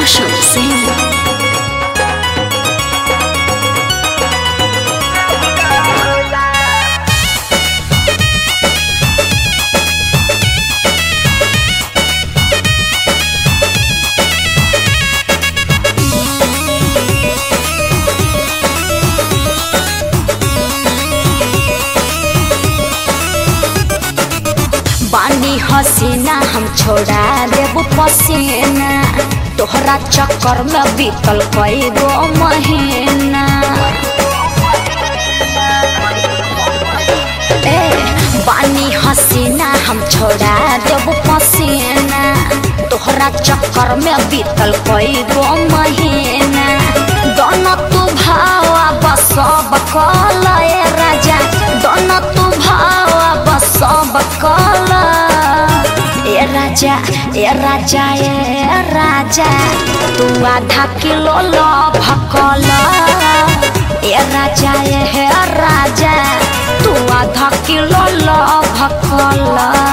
Roshan Singh. बानी हसीना हम छोड़ा देब पसीना तोहरा चक्कर में बीतल कई गो महीना ए बानी हसीना हम छोड़ा देब पसीना तोहरा चक्कर में बीतल कई गो महीना दोनों तू भावा बसब कल ए राजा दोनों तू भावा बसब कल ए राजा ए राजा ए राजा तू आधा किलो लो भकल ए राजा ए राजा तू आधा किलो लो भकल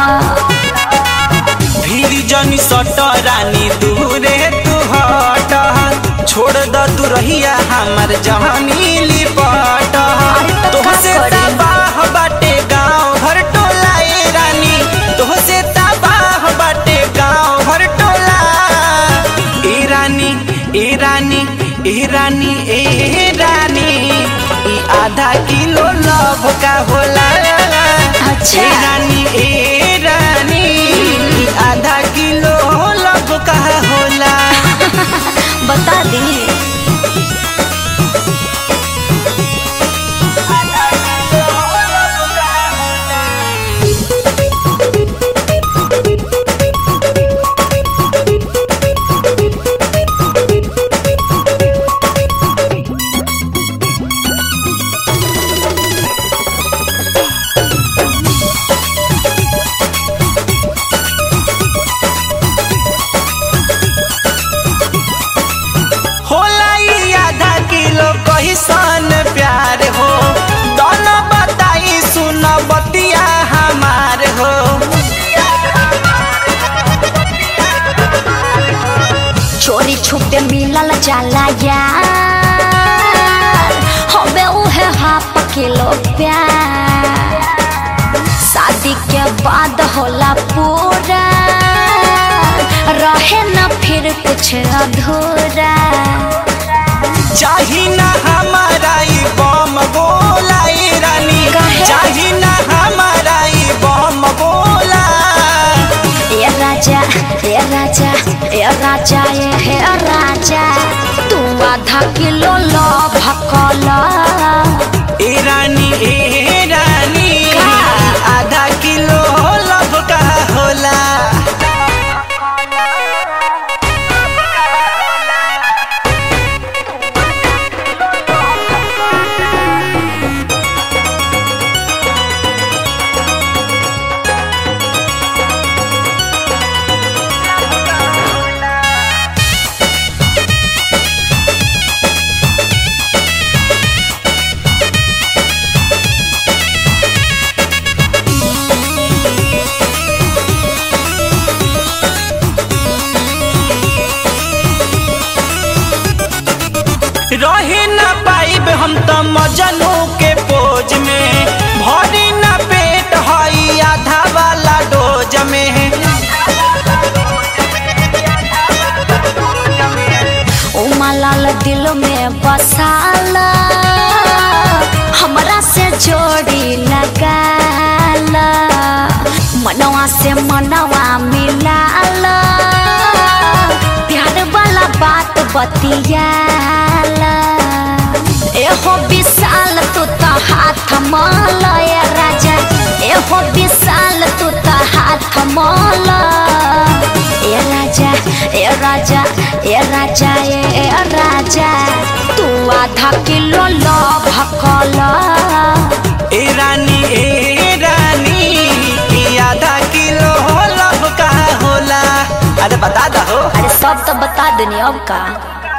भीड़ जनी सट रानी दूरे तू हट छोड़ द तू रहिया हमर जवानी लिपट अरे तो का तोहसे करी? तबाह बाटे गाँव भर टोला ए रानी तोहसे तबाह बाटे गाँव भर टोला ए रानी ए रानी ए रानी ए रानी ई आधा किलो लव का होला अच्छा। ए रानी ए रानी ई आधा किलो लव का होला बता दी होला ई आधा किलो कहिसन प्यार हो दोनों बताई सुन बतिया हमार हो चोरी छुपे मिलल जाला यार हवे उहे हाफ किलो प्यार शादी के बाद होला पूरा रहे न फिर कुछ अधूरा चाही ना हमारा ई बम गोला ए रानी काहे? चाही ना हमारा ई बम गोला ए राजा ए राजा ए राजा ए हे राजा तू आधा किलो लो भकल ए रानी ए रानी का? आधा किलो लव का होला रहे न पाइब हम त मजनू के पोज में भरी न पेट हई आधा वाला डोज में उमलाल दिल में बसाला हमरा से जोड़ी लगाला मनवा से मनवा मिलाला प्यार वाला बात बतियाला एहो विशाल तू तो हाथ माल ए राजा एहो विशाल तू तो हाथ माल ए राजा ए राजा ए राजा ए राजा तू आधा किलो लो भकल ए रानी ए रानी ई आधा किलो लव का होला अरे बता दहो अरे सब तो बता देनी अब का